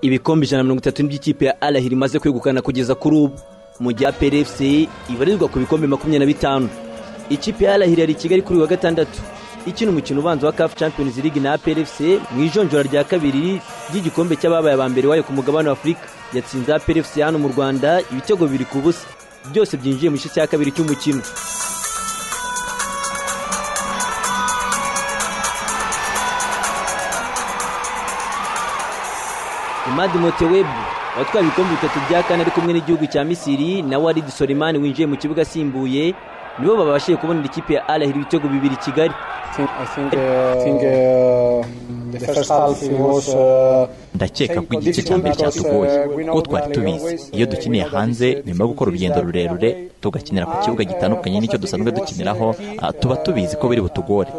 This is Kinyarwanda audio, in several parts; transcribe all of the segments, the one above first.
ibikombe ijana na mirongo itatu by'ikipe ya arahira imaze kwegukana kugeza kuri ubu mu gihe APRFC ibarirwa ku bikombe makumyabiri na bitanu ikipe ya arahira yari i kigali kuri uyu wa gatandatu ikina umukino ubanza wa CAF Champions League na APRFC mu ijonjora rya kabiri ry'igikombe cy'ababaye aba mbere wayo ku mugabane w'Afurika yatsinze APRFC hano mu Rwanda ibitego bibiri ku busa byose byinjiye mu gice cya kabiri cy'umukino Imadi Motewebu watwaye ibikombe bitatu bya kane ari kumwe n'igihugu cya Misiri na Walid Soleimani winjiye mu kibuga asimbuye nibo babashije kubonera ikipe ya Al Ahly ibitego bibiri i Kigali ndakeka ko igice cya mbere cyatugoye kuko twari tubizi iyo dukiniye hanze nyuma yo gukora urugendo rurerure tugakinira ku kibuga gitandukanye n'icyo dusanzwe dukiniraho tuba tubizi ko biri butugore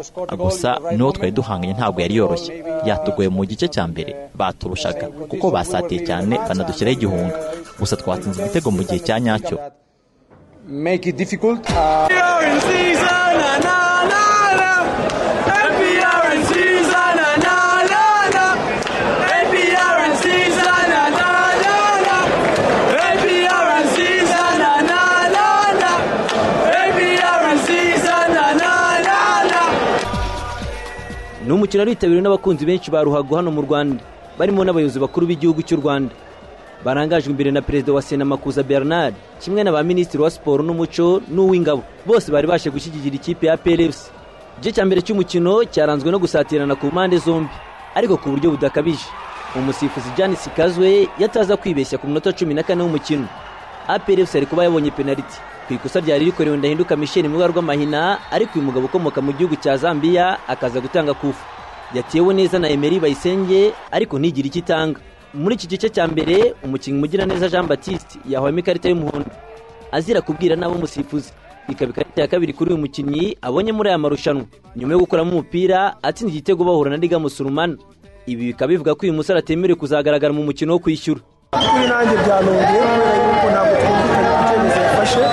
gusa n'uwo twari duhanganye ntabwo yari yoroshye yatugoye mu gice cya mbere baturushaga kuko basatiye cyane banadushyiraho igihunga gusa twatsinze igitego mu gihe cya nyacyo make it difficult. ni umukino witabiriwe n'abakunzi benshi ba ruhago hano mu rwanda barimo n'abayobozi bakuru b'igihugu cy'u rwanda barangajwe imbere na perezida wa sena makuza bernard kimwe na ba minisitiri wa siporo n'umuco n'uw'ingabo bose bari baje gushyigikira ikipe ya plfc igice cya mbere cy'umukino cyaranzwe no gusatirana ku mpande zombi ariko ku buryo budakabije umusifuzi janis sikazwe yataza kwibeshya ku munota cumi na kane w'umukino aplfc ari kuba yabonye penaliti ku ikosa ryari rikorewe ndahinduka michel mu ibara rw'amahina ariko uyu mugabo ukomoka mu gihugu cya zambia akaza gutanga kufu yatewe neza na emeri bayisenge ariko ntigire icyo itanga muri iki gice cya mbere umukinnyi Mugiraneza jean batiste yahwemo ikarita y'umuhondo azira kubwira n'abo umusifuzi ikaba ikarita ya kabiri kuri uyu mukinnyi abonye muri aya marushanwa nyuma yo gukuramo umupira atsinda igitego bahura na riga musurumana ibi bikaba bivuga ko uyu musore atemerewe kuzagaragara mu mukino wo kwishyura kuri nanjye byanongeye kubera yuko ntabwo twumvikanye ku cyemezo yafashe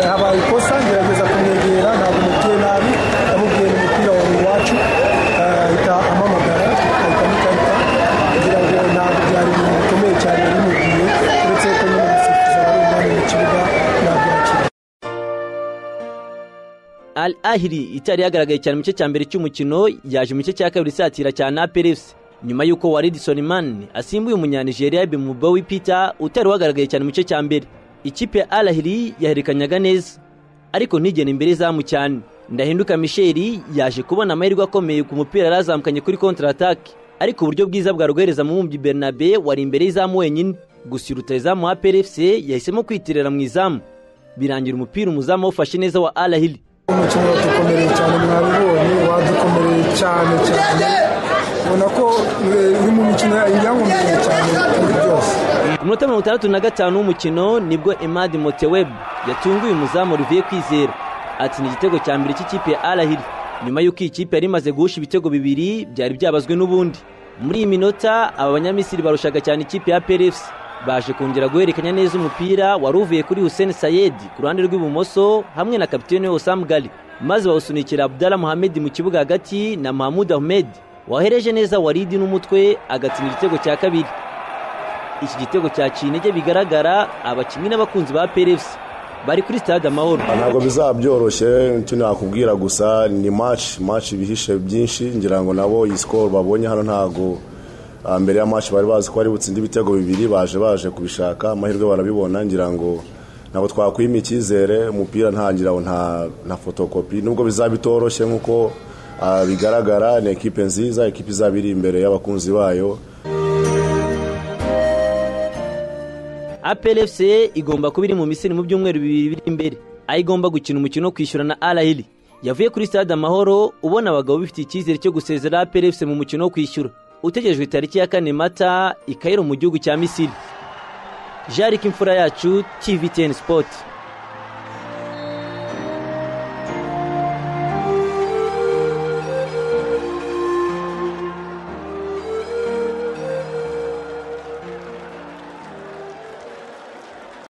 habaye ikosa ngerageza kumwegera ntabwo umubwiye nabi yamubwiye umupira wawe iwacu ahita amamagara ahita amukarita kugira ngo ntabwo byari ibintu bikomeye cyane yabimubwiye uretse ko nyine umusifuzi aba ari umwanya mu kibuga ntabwo yakira al ahiri itari yagaragaye cyane mu gice cya mbere cy'umukino yaje mu gice cya kabiri isatira cyane aperefuse nyuma y'uko waridi solimani asimbuye umunyanijeriya bimubowi peter utari wagaragaye cyane mu gice cya mbere ikipe ya arahiri yaherekanyaga neza ariko ntigena imbere izamu cyane ndahinduka misheri yaje kubona amahirwe akomeye ku mupira yari yazamukanye kuri kontaratake ariko uburyo bwiza bwa rwohereza mu mubyi bernabe wari imbere y'izamu wenyine gusa iruta izamu wa plfc yahisemo kwitirira mu izamu birangira umupira umuzamu wawufashe neza wa arahiri umukino wadukomereye cyane mwabibonye wadukomereye cyane cyane ubona ko eh, uri mu mikino yankomereye cyane muri byose ku munota mirongo itandatu na gatanu w'umukino nibwo emadi moteweb yatunguye umuzamu olivier kwizera atsinda igitego cya mbere cy'ikipe ya arahiri nyuma y'uko iyi kipe yari imaze guhusha ibitego bibiri byari byabazwe n'ubundi muri iyi minota aba banyamisiri barushaga cyane ikipe ya plfc baje kongera guhererekanya neza umupira wari uvuye kuri hussein sayedi ku ruhande rw'ibumoso hamwe na kapitene osam gali maze bawusunikira abdala muhamedi mu kibuga hagati na mahamud ahmed wahereje neza waridi n'umutwe agatsinda igitego cya kabiri iki gitego cyaciye intege bigaragara abakinnyi n'abakunzi ba plfc bari kuri stade amahoro ntabwo bizaba byoroshye icyo nakubwira gusa ni maci maci ibihishe byinshi ngira ngo nabo iyi sikoro babonye hano ntabwo ah, mbere ya maci bari bazi ko bari butsinde ibitego bibiri baje baje kubishaka amahirwe barabibona ngira ngo ntabwo twakwima icyizere umupira ntangira ngo nta nta fotokopi nubwo bizaba bitoroshye nk'uko ah, bigaragara ni ekipe nziza ekipe izaba iri imbere y'abakunzi bayo aplfc igomba kuba iri mu misiri mu byumweru bibiri biri imbere aho igomba gukina umukino wo kwishyura na arahiri yavuye kuri stade amahoro ubona abagabo bifite icyizere cyo gusezera aplfc mu mukino wo kwishyura utegejwe tariki ya kane mata i Cairo mu gihugu cya misiri jarike imfura yacu tvtn sport